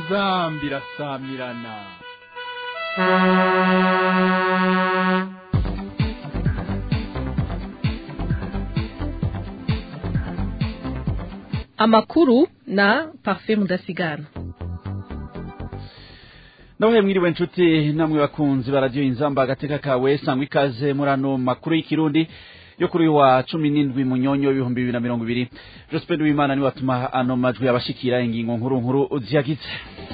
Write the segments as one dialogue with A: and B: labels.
A: inzambi irasamirana
B: amakuru na parfait mudasigana
C: nawe mwiriwe nshuti namwe bakunzi baradiyo inzamba agateka kawe sangwa ikaze muri ano makuru y'ikirundi yo kuri uyu wa cumi n'indwi munyonyo w'ibihumbi bibiri na mirongo ibiri joseph w'imana niwe watuma ano majwi abashikira ingingo nkuru nkuru ziyagize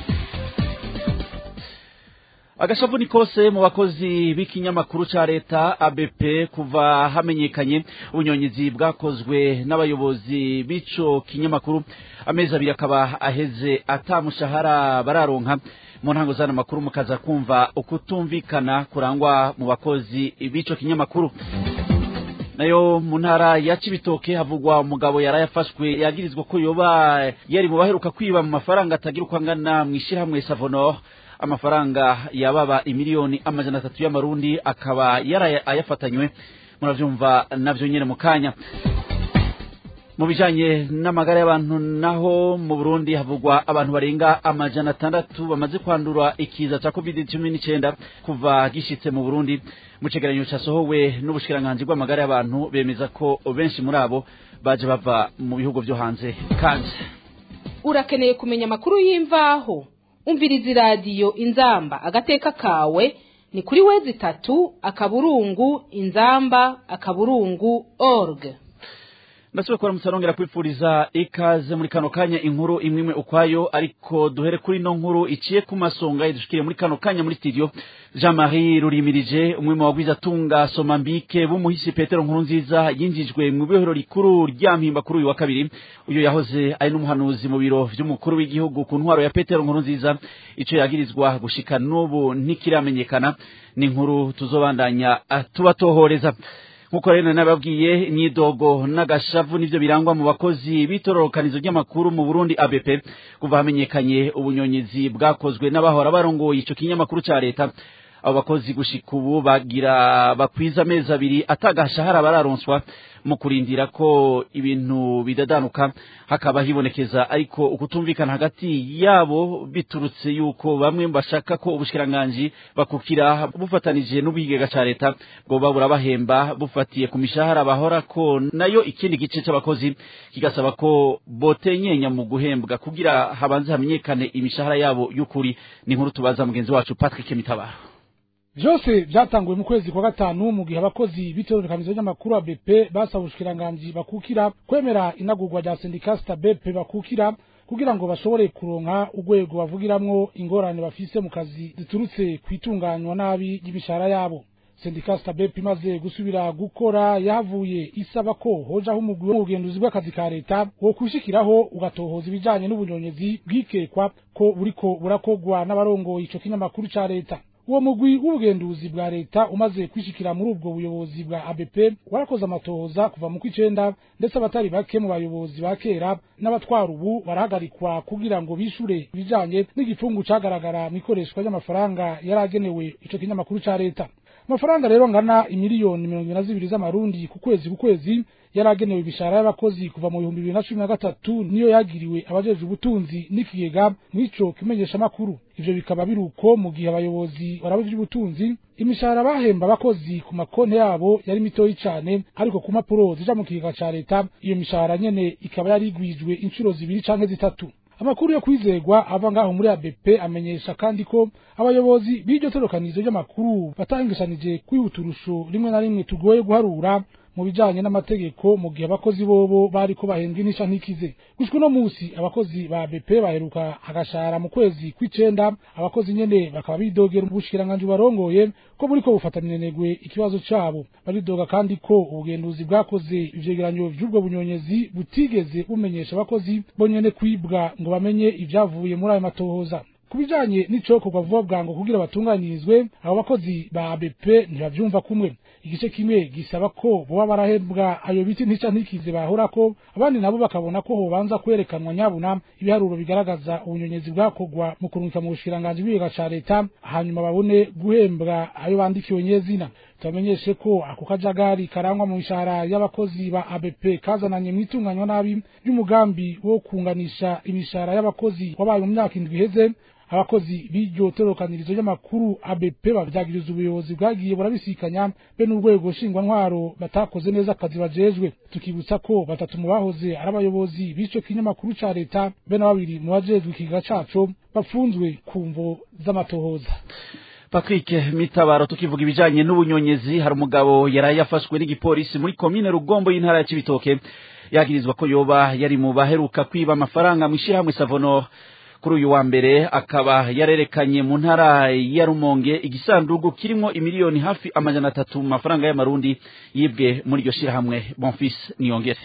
C: agashavu ni kose mu bakozi b'ikinyamakuru ca leta ABP kuva hamenyekanye ubunyonyizi bwakozwe n'abayobozi b'ico kinyamakuru amezi abiri akaba aheze ata mushahara bararonka mu ntango zana makuru mukaza kumva ukutumvikana kurangwa mu bakozi b'ico kinyamakuru nayo mu ntara ya Cibitoke havugwa umugabo yarayafashwe yagirizwa ko yoba yari mu baheruka kwiba mu mafaranga atagira uko angana mw'ishirahamwe Savonor amafaranga yababa imiliyoni amajana atatu y'amarundi akaba yaraye ayafatanywe muravyumva navyo nyene mu kanya mu bijanye n'amagara y'abantu naho mu Burundi havugwa abantu barenga amajana atandatu bamaze kwandura ikiza ca covid cumi n'icenda kuva gishitse mu Burundi mu cegeranyo casohowe n'ubushikiranganji bw'amagara y'abantu bemeza ko benshi muri abo baje bava mu bihugu vyo hanze kandi
D: urakeneye kumenya amakuru y'imvaho umviriza iradiyo inzamba agateka kawe ni kuri wezi itatu akaburungu inzamba akaburungu org
C: ndasubiye kubara mutarongera kwifuriza ikaze muri kano kanya inkuru imwe imwe ukwayo ariko duhere kuri ino nkuru iciye ku masonga idushikiriye muri kano kanya muri studio jean marie rurimirije umwe mu bagwiza atunga somambike b'umuhisi petero nkuru nziza yinjijwe mu ibohero rikuru rya mpimba kuri uyu wa kabiri uyu yahoze ari n'umuhanuzi mu biro vy'umukuru w'igihugu ku ntwaro ya petero nkuru nziza ico yagirizwa gushika n'ubu ntikiramenyekana ni inkuru tuzobandanya tubatohoreza nkuko rero nababwiye imyidogo n'agashavu nivyo birangwa mu bakozi b'itororokanizo ry'amakuru mu Burundi ABP kuva hamenyekanye ubunyonyizi bwakozwe n'abahora barongoye ico kinyamakuru ca leta abo bakozi gushika ubu bagira bakwiza amezi abiri atagashahara bararonswa mu kurindira ko ibintu bidadanuka hakaba hibonekeza ariko ukutumvikana hagati yabo biturutse yuko bamwe bashaka ko ubushikiranganji bakukira bufatanije n'ubwigega ca leta bwoba burabahemba bufatiye ku mishahara bahora ko nayo ikindi gice c'abakozi kigasaba ko botenyenya mu guhembwa kugira habanze hamenyekane imishahara yabo y'ukuri ni inkuru tubaza mugenzi wacu Patrick Mitabaro
E: vyose vyatanguye mu kwezi kwa gatanu mu gihe abakozi b'itororokanizo ry'amakuru ya BP basaba ubushikiranganji bakukira kwemera inagurwa rya sindikasita BP bakukira kugira ngo bashobore kuronka urwego bavugiramwo ingorane bafise mu kazi ziturutse kwitunganywa nabi y'imishahara yabo sindikasita BP imaze gusubira gukora yahavuye isaba ko hojaho umugwi w'ubugenduzi bw'akazi ka leta wo kushikiraho ugatohoza ibijanye n'ubunyonyezi bwikekwa ko buriko burakogwa n'abarongoye ico kinyamakuru ca leta uwo mugwi w'ubugenduzi bwa leta umaze kwishikira muri ubwo buyobozi bwa ABP warakoze amatohoza kuva mu kwicenda ndetse abatari bake mu bayobozi ba kera n'abatwara ubu barahagarikwa kugira ngo bishure ibijanye n'igipfungu cagaragara mu ikoreshwa ry'amafaranga yaragenewe ico kinyamakuru ca leta amafaranga rero ngana imiliyoni mirongo ibiri na zibiri z'amarundi ku kwezi ku kwezi yaragenewe ibishara y'abakozi kuva mu bihumbi bibiri na cumi na gatatu niyo yagiriwe abajejwe ubutunzi n'ikigega mw'ico kimenyeshamakuru ivyo bikaba biri uko mu gihe abayobozi baraba ivy'ubutunzi imishahara bahemba abakozi ku makonti yabo yari mitoyi cane ariko ku mpapuro zija mu kigega ca leta iyo mishahara nyene ikaba yarigwijwe incuro zibiri canke zitatu amakuru yo kwizegwa ava ngaho muri ABP amenyesha kandi ko abayobozi b'iryo torokanizo ry'amakuru batangishanije kwihuturusho rimwe na rimwe tugoye guharura mu bijanye n'amategeko mu gihe abakozi bobo bariko bahembwa inisha ntikize gushika uno musi abakozi ba BP baheruka agashara mu kwezi kw'icenda abakozi nyene bakaba bidogera ubushikiranganji barongoye ko buriko bufatanirengwe ikibazo cabo baridoga kandi ko ubugenduzi bwakoze ivyegeranyo vy'ubwo bunyonyezi butigeze bumenyesha abakozi bonyene kwibwa ngo bamenye ivyavuye muri ayo matohoza ku bijanye n'icokorwa vuba bwango kugira batunganirizwe abo bakozi ba ABP ntibavyumva kumwe igice kimwe gisaba ko boba barahembwa ayo biti ntica ntikize bahorako abandi nabo bakabona ko hobanza kwerekanwa nyabuna ibiharuro bigaragaza ubunyonyezi bwakorwa mu kurungika mu bushikiranganji bw'ibiga ca leta hanyuma babone guhembwa ayo bandikiwe nyezina tubamenyeshe ko ako kajagari karangwa mu mishahara y'abakozi ba ABP kazananye mwitunganywa nabi ry'umugambi wo kunganisha imishahara y'abakozi wabaye mu myaka indwi iheze abakozi b'iryo torokanirizo ry'amakuru ABP bavyagiriza ubuyobozi bwagiye burabisikanya be n'urwego nshingwantwaro batakoze neza akazi bajejwe tukibutsa ko batatu mu bahoze ari abayobozi b'ico kinyamakuru ca leta be na babiri mu bajejwe ikiga caco bafunzwe ku mvo z'amatohoza
C: Patrick Mitabaro tukivuga ibijanye n'ubunyonyezi hari umugabo yaraye yafashwe n'igipolisi muri komine Rugombo y'intara ya Cibitoke yagirizwa ko yoba yari mu baheruka kwiba amafaranga mu ishirahamwe Savonor kuri uyu wa mbere akaba yarerekanye mu ntara ya Rumonge igisandugu kirimo imiliyoni hafi amajana atatu mu mafaranga y'amarundi yibwe muri iryo shirahamwe Bonfils Niyongere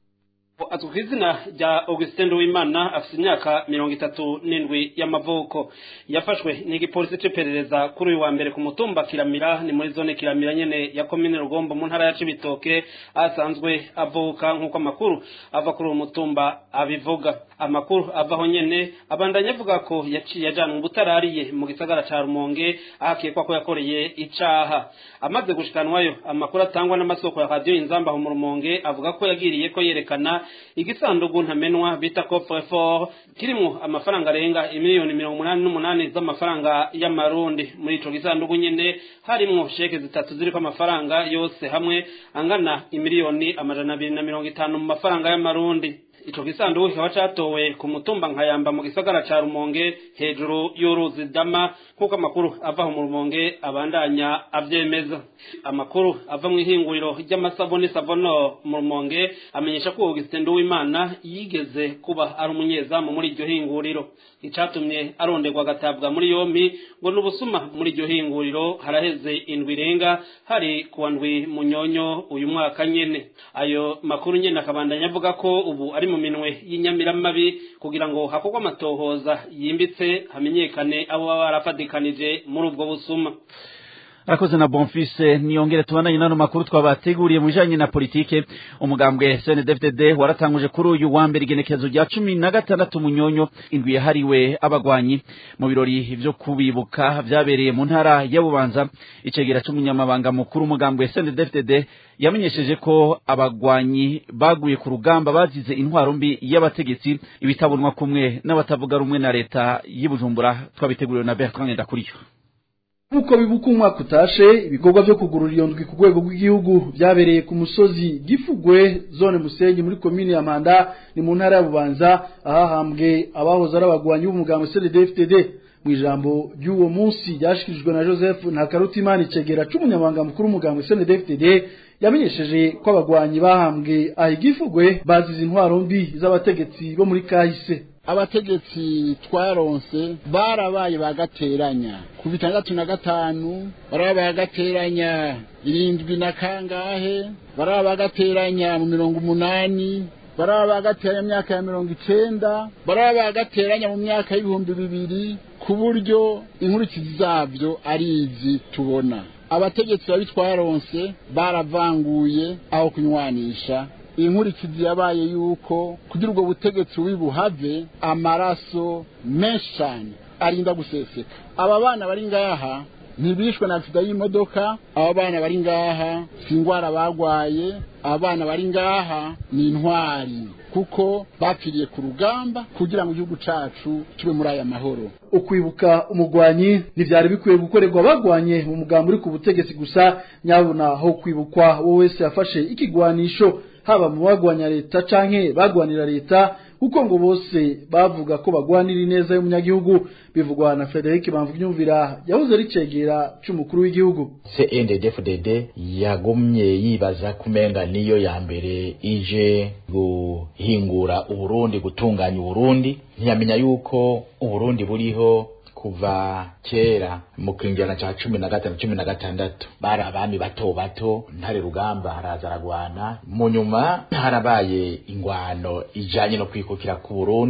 F: azwi ku izina rya augustin nduwimana afite imyaka mirongo itatu n'indwi y'amavuko yafashwe n'igipolisi cy'iperereza kuri uyu wa mbere ku mutumba kiramira ni muri zone kiramira nyene ya komine rugombo mu ntara ya cibitoke asanzwe avuka nk'uko amakuru ava kuri uwo mutumba abivuga amakuru avaho nyene abandanya avuga ko yaciye ajana mu butarariye mu gisagara ca rumonge ahakekwa ko yakoreye icaha amaze gushikanwayo amakuru atangwa n'amasoko ya radiyo inzamba aho mu rumonge avuga ko yagiriye ko yerekana igisandugu ntamenwa bita coffre fort kirimo amafaranga arenga imiliyoni mirongo umunani n'umunani z'amafaranga y'amarundi muri ico gisandugu nyene harimwo sheke zitatu ziriko amafaranga yose hamwe angana imiliyoni amajana abiri na mirongo itanu mu mafaranga y'amarundi ico gisanduku kikaba catowe ku mutumba nkayamba mu gisagara ca rumonge hejuru y'uruzi dama nk'uko amakuru ava mu rumonge abandanya avyemeza amakuru ava mu ihinguriro ry'amasabuni savono mu rumonge amenyesha ko augustin nduwimana yigeze kuba ari umunyezamu muri iryo hinguriro icatumye aronderwa agatabwa muri yompi ngo n'ubusuma muri iryo hinguriro haraheze indwi irenga hari kuwa ndwi munyonyo uyu mwaka nyene ayo makuru nyene akabandanya avuga ko ubu ari mu minwe y'inyamiramabi kugira ngo hakorwe amatohoza yimbitse hamenyekane abo baba barafadikanije muri ubwo busuma
C: arakoze na bonfise niyongere tubandanye nano makuru twabateguriye mu bijanye na politike umugambwe CNDD-FDD waratanguje kuri uyu wa mbere igenekerezo rya cumi na gatandatu munyonyo indwi yahariwe abagwanyi mu birori vyo kubibuka vyabereye mu ntara ya Bubanza icegera c'umunyamabanga mukuru umugambwe CNDD-FDD yamenyesheje ko abagwanyi baguye ku rugamba bazize intwaro mbi y'abategetsi ibitabonwa kumwe n'abatavuga rumwe na leta y'Ibujumbura twabiteguriwe na Bertrand Ndakuriyo
G: Nkuko bibuka umwaka utashe ibikorwa vyo kugurura iyo ndwi ku rwego rw'igihugu vyabereye ku musozi Gifugwe zone Musenyi muri komine ya Mpanda ni mu ntara ya Bubanza ahahambwe abahoze ari abagwanyi b'umugambwe CNDD-FDD mu ijambo ry'uwo munsi ryashikirijwe na Joseph Ntakarutimana icegera c'umunyamabanga mukuru w'umugambwe CNDD-FDD yamenyesheje ko abagwanyi bahambwe ahigifugwe bazize intwaro mbi z'abategetsi bo muri kahise
H: abategetsi twaronse barabaye bagateranya ku bitandatu na gatanu baraba bagateranya irindwi na kangahe baraba bagateranya mu mirongo umunani baraba bagateranya mu myaka ya mirongo icenda baraba bagateranya mu myaka y'ibihumbi bibiri ku buryo inkurikizi zabyo ari izi tubona abategetsi babi twaronse baravanguye aho kunywanisha inkurikizi yabaye yuko kugira ubwo butegetsi buhave amaraso menshi cyane arinda guseseka aba bana bari ngaha ntibishwe na agisida y'imodoka aba bana bari ngaha si indwara bagwaye aba bana bari ngaha ni intwari kuko bapfiriye ku rugamba kugira ngo igihugu cacu kibe muri aya mahoro
G: ukwibuka umugwanyi ntivyari bikwiye gukorerwa bagwanye mu mugambo uri ku butegetsi gusa nyabona aho kwibukwa wowe wese yafashe ikigwanisho haba mu bagwanya leta canke bagwanira leta kuko ngo bose bavuga ko bagwanira ineza y'umunyagihugu bivugwa na Frederic Bamvunyumvira yahoze ari cegera c'umukuru w'igihugu
I: CNDD-FDD yagumye yibaza kumenga niyo ya mbere ije guhingura uburundi gutunganya uburundi ntiyamenya yuko uburundi buriho kuva kera mu kinjana ca cumi na gatanu cumi na gatandatu bari abami bato bato ntare rugamba haraza aragwana mu nyuma harabaye ingwano ijanye no kwikukira ku Burundi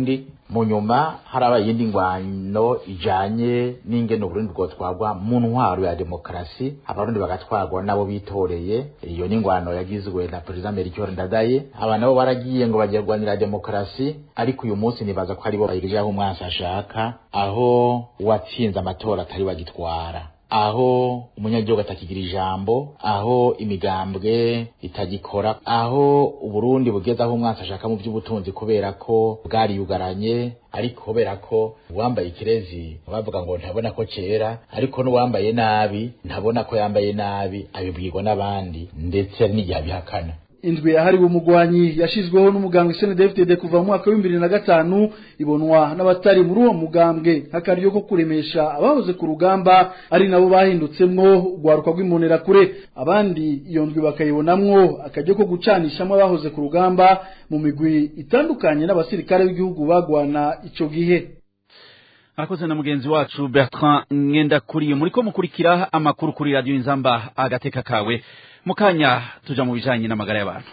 I: mu nyuma harabaye iyindi ngwano ijanye n'ingene uburundi bwotwagwa mu ntwaro ya demokarasi abarundi bagatwarwa nabo bitoreye iyo ni ingwano yagizwe na perezida melchior ndadaye aba nabo baragiye ngo bagiye kurwanira demokarasi ariko uyu munsi nibaza ko aribo bayirije aho umwansi ashaka aho uwatsinze amatora atari bagitwara aho umunyagihugu atakigira ijambo aho imigambwe itagikora aho uburundi bugeze aho umwansi ashaka mu by'ubutunzi kubera ko bwariyugaranye ariko kubera ko uwambaye ikirezi bavuga ngo ntabona ko cera ariko n'uwambaye nabi ntabona ko yambaye nabi abibwirwa n'abandi ndetse n'igihe abihakana
G: indwi yahariwe umugwanyi yashizweho n'umugambwe CNDD-FDD kuva mu mwaka wa 2005 ibonwa n'abatari muri uwo mugambwe nk'akaryo ko kuremesha abahoze ku rugamba ari nabo bahindutsemwo urwaruka rw'imonera kure abandi iyo ndwi bakayibonamwo akaryo ko gucanishamo abahoze ku rugamba mu migwi itandukanye n'abasirikare b'igihugu bagwana ico gihe
C: arakoze na mugenzi wacu Bertrand Ngendakuriye muriko mukurikira amakuru kuri radio Inzamba agateka kawe mukanya tuja mu bijanye n'amagara y'abantu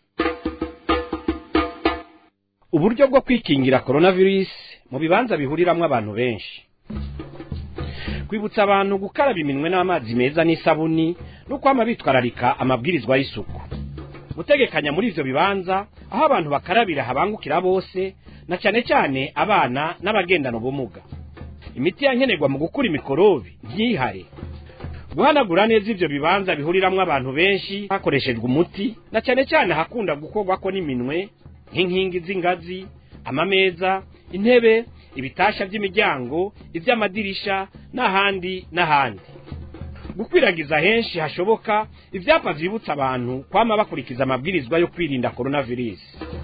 J: uburyo bwo kwikingira coronavirus mu bibanza bihuriramwo abantu benshi kwibutsa abantu gukaraba iminwe n'amazi meza n'isabuni no kwama bitwararika amabwirizwa y'isuku gutegekanya muri ivyo bibanza aho abantu bakarabira habangukira bose na cyane cyane abana n'abagendana ubumuga imiti yankenerwa mu gukura imikorobi ntihare guhanagura neza ivyo bibanza bihuriramwo abantu benshi hakoreshejwe umuti na cyane cyane hakunda gukorwako n'iminwe nk'inkingi z'ingazi amameza intebe ibitasha by'imiryango iby'amadirisha n'ahandi n'ahandi gukwiragiza henshi hashoboka ibyapa vyibutsa abantu kwama bakurikiza amabwirizwa yo kwirinda coronavirus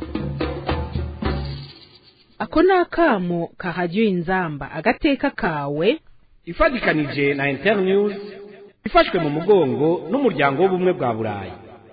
D: ako ni akamo kahajya inzamba agateka kawe
J: ifatikanije na internews ifashwe mu mugongo n'umuryango w'ubumwe bwa burayi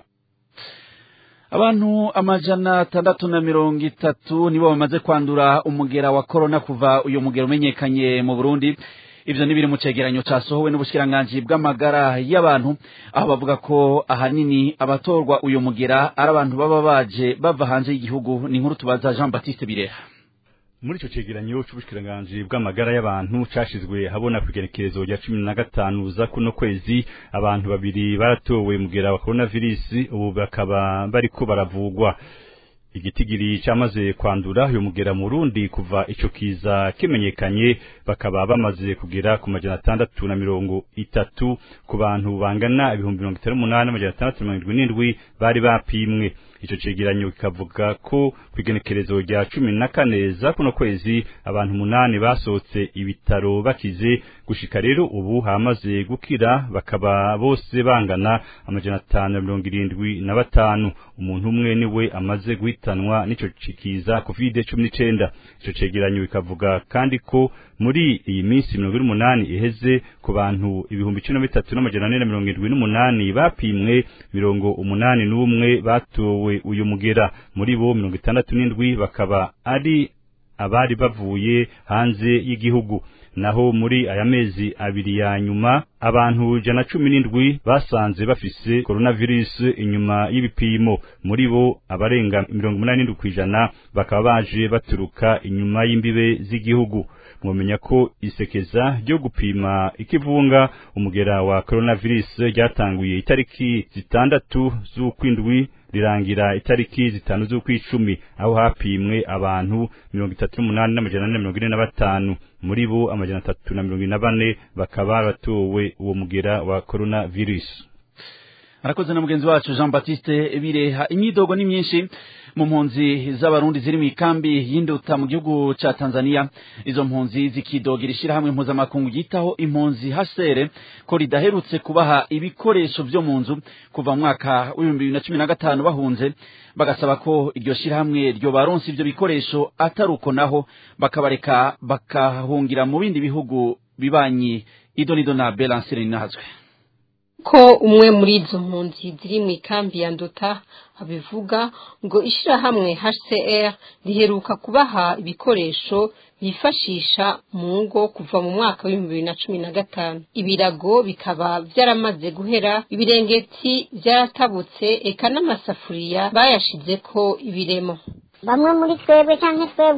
C: abantu amajana atandatu na mirongo itatu nibo bamaze kwandura umugera wa korona kuva uyu mugera umenyekanye mu burundi ivyo ni biri mu cegeranyo casohowe n'ubushikiranganji bw'amagara y'abantu aho bavuga ko ahanini abatorwa uyu mugera ari abantu baba baje bava hanze y'igihugu ni inkuru tubaza jean baptiste bireha
K: muri ico cegeranyo c'ubushikiranganji bw'amagara y'abantu cashizwe habona kwigenekerezo rya cumi na gatanu za kuno kwezi abantu babiri baratowe mugera wa coronavirus ubu bakaba bariko baravugwa igitigiri cyamaze kwandura uyu mugera mu Burundi kuva ico kiza kimenyekanye bakaba bamaze kugera ku majana atandatu na mirongo itatu ku bantu bangana ibihumbi mirongo itanu n'umunani amajana atandatu na mirongo irindwi n'indwi bari bapimwe ico cegeranyo kikavuga ko kwigenekerezo rya cumi na kane za kuno kwezi abantu umunani basohotse ibitaro bakize gushika rero ubu hamaze gukira bakaba bose bangana amajana atanu na mirongo irindwi na batanu umuntu umwe niwe amaze guhitanwa n'ico cikiza covid cumi n'icenda ico cegeranyo bikavuga kandi ko muri iyi minsi mirongo ine n'umunani iheze ku bantu ibihumbi cumi na bitatu n'amajana ane na mirongo irindwi n'umunani bapimwe mirongo umunani n'umwe batowe uyu mugera muri bo mirongo itandatu n'indwi bakaba ari abari bavuye hanze y'igihugu naho muri aya mezi abiri ya nyuma abantu jana cumi n'indwi basanze bafise coronavirus inyuma y'ibipimo muri bo abarenga mirongo umunani n'indwi kw'ijana bakaba baje baturuka inyuma y'imbibe z'igihugu mwomenya ko isekeza ryo gupima ikivunga umugera wa coronavirus ryatanguye itariki zitandatu z'ukwindwi rirangira itariki zitanu z'ukwicumi aho hapimwe abantu mirongo itatu n'umunani n'amajana ane na mirongo ine na batanu muri bo amajana atatu na mirongo ine na bane bakaba batowe uwo mugera wa coronavirus
C: arakoze na mugenzi wacu jean baptiste bireha imyidogo ni myinshi mu mpunzi z'abarundi ziri mu ikambi y'induta mu gihugu ca tanzania izo mpunzi zikidogera ishirahamwe mpuzamakungu ryitaho impunzi hasere ko ridaherutse kubaha ibikoresho vyo mu nzu kuva mu mwaka w'ibihumbi bibiri na cumi na gatanu bahunze bagasaba ko iryo shirahamwe ryo baronse ivyo bikoresho atari uko naho bakabareka bakahungira mu bindi bihugu bibanyi idonido na belansire ninahazwe
L: ko umwe muri izo mpunzi ziri mu ikambi ya nduta abivuga ngo ishyirahamwe HCR riheruka kubaha ibikoresho bifashisha mu ngo kuva mu mwaka w'ibihumbi bibiri na cumi na gatanu ibirago bikaba byaramaze guhera ibirengeti byaratabutse eka n'amasafuriya bayashizeko ibiremo
M: bamwe muri twebwe cyangwa twebwe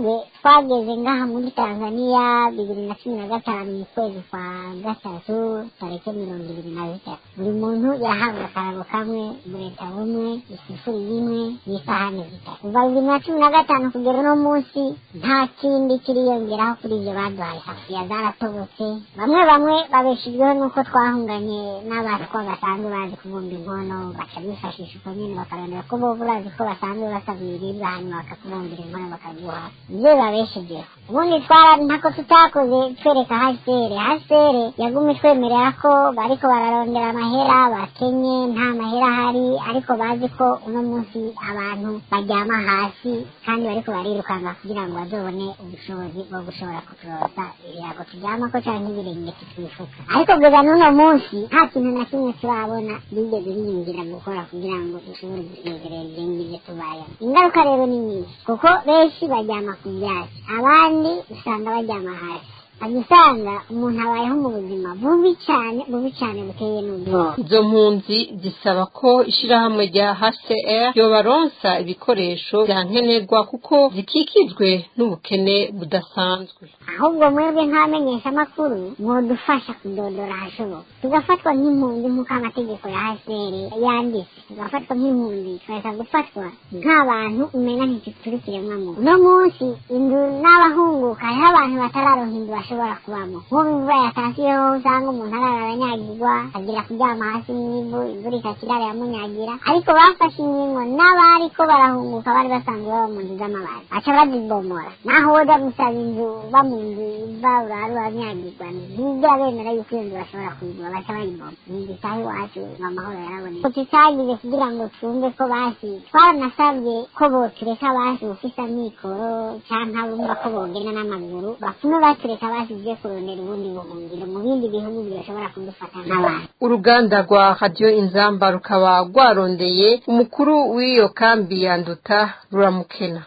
M: twageze ngaha muri tanzania bibiri na cumi na gatanu mu kwezi kwa gatatu tariki mirongo ibiri na zitatu buri muntu yahabwa akarago kamwe bureta bumwe isifuri imwe n'isahani zitatu kuva bibiri na cumi na gatanu kugera uno munsi nta kindi kiriyongeraho kuri ibyo baduhaye hafiya zaratobotse bamwe bamwe babeshejweho n'uko twahunganye n'abatwa basanzwe bazi kubumba inkono baca bifashisha uko nyine bakarondera ko bo urazi ko basanzwe basaba ibiribwa hanyuma bakakubumbira inkono bakaguha ibyo babeshejeho ubundi twara ntako tutakoze twereka hasere hasere yagumye twemerera ko bariko bararondera amahera bakenye nta mahera ahari ariko bazi ko uno munsi abantu baryama hasi kandi bariko barirukanga kugira ngo bazobone ubushobozi bwo gushobora kuturosa ibirago turyamako canke ibirenge tutwifuka ariko kugeza n'uno munsi nta kintu na kimwe turabona bigeze biyumvira gukora kugira ngo dushobore gusezerera ibirenge ibyo tubayemo ingaruka rero ni nyinshi kuko benshi baryama ku byatsi abandi usanga baryama hasi usanga umuntu abayeho mu buzima bubi cyane bubi cyane buteye n'ubwoba
L: izo mpunzi zisaba ko ishirahamwe rya HCR yobaronsa ibikoresho bya nkenerwa kuko zikikijwe n'ubukene budasanzwe
M: ahubwo mwebwe nk'abamenyesha amakuru mwodufasha kudodora ahashoboka tugafatwa nk'impunzi nk'uko amategeko ya HCR yanditse tugafatwa nk'impunzi tukareka gufatwa nk'abantu umenya ntituri kiremwamuntu uno munsi inzu n'abahunguka hariho abantu batararonka inzu bashobora kubamo nk'ubu imvura yatasiyeho usanga umuntu arara aranyagirwa agira kuryama hasi n'ivu imvura ikakirara yamunyagira ariko bafashe inkingo n'abariko barahunguka bari basanzwe baba mu nzu z'amabati baca bazibomora naho woja gusaba inzu uba mu nzu iva urara uranyagirwa ntibigera bemera yuko iyo nzu bashobora kuyigura baca bayiboma inzu itaha iwacu ngo amahoro yaraboneka tutagize kugira ngo twumve ko basi twaranasabye ko botureka basi ufise amikoro canke abumva ko bogenda n'amaguru bapfume batureka basize kurondera ubundi buhungiro mu bindi bihugu bishobora kudufata nk'abantu
L: uruganda rwa radiyo inzamba rukaba rwarondeye umukuru w'iyo kambi yanduta ruramukena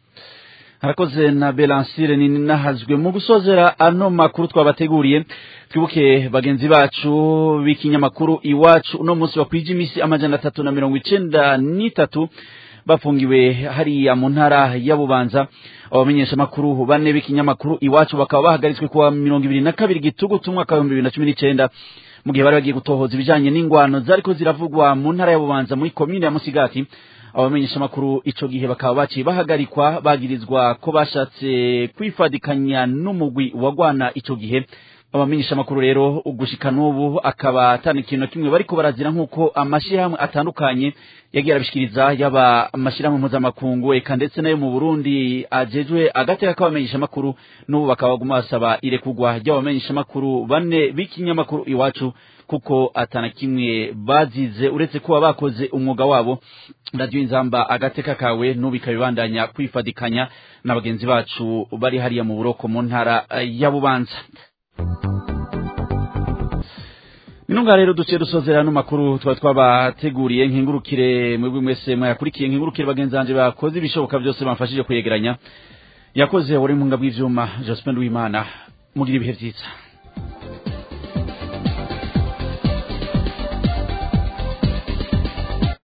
C: harakoze na belansire ni nahazwe mu gusozera ano makuru twabateguriye twibuke bagenzi bacu b'ikinyamakuru iwacu uno munsi bakwije imisi amajana atatu na mirongo icenda n'itatu bafungiwe hariya mu ntara ya bubanza abamenyesha makuru bane b'ikinyamakuru iwacu bakaba bahagaritswe kuwa mirongo ibiri na kabiri gitugutu umwaka w'ibihumbi bibiri na cumi n'icenda mu gihe bari bagiye gutohoza ibijanye n'ingwano zariko ziravugwa mu ntara ya bubanza muri komine ya musigati abamenyesha makuru ico gihe bakaba baciye bahagarikwa bagirizwa ko bashatse kwifadikanya n'umugwi wagwana ico gihe abamenyesha makuru rero ugushika n'ubu akaba atana ikintu na kimwe bariko barazira nk'uko amashirahamwe atandukanye yagiye arabishikiriza yaba amashirahamwe mpuzamakungu eka ndetse nayo mu burundi ajejwe agateka k'abamenyesha makuru n'ubu bakaba baguma basaba irekurwa ry'abamenyesha makuru bane b'ikinyamakuru iwacu kuko atana kimwe bazize uretse kuba bakoze umwuga wabo radiyo inzamba agateka kawe n'ubu ikabibandanya kwifadikanya na bagenzi bacu bari hariya mu buroko mu ntara ya bubanza Ninunga rero duciye dusozera no makuru twa twabateguriye nkingurukire mwebwe mwese mwayakurikiye nkingurukire bagenzanje bakoze ibishoboka byose bamfashije kuyegeranya yakoze wari mu ngabw'ivyuma Jospin Wimana mugira ibihe byiza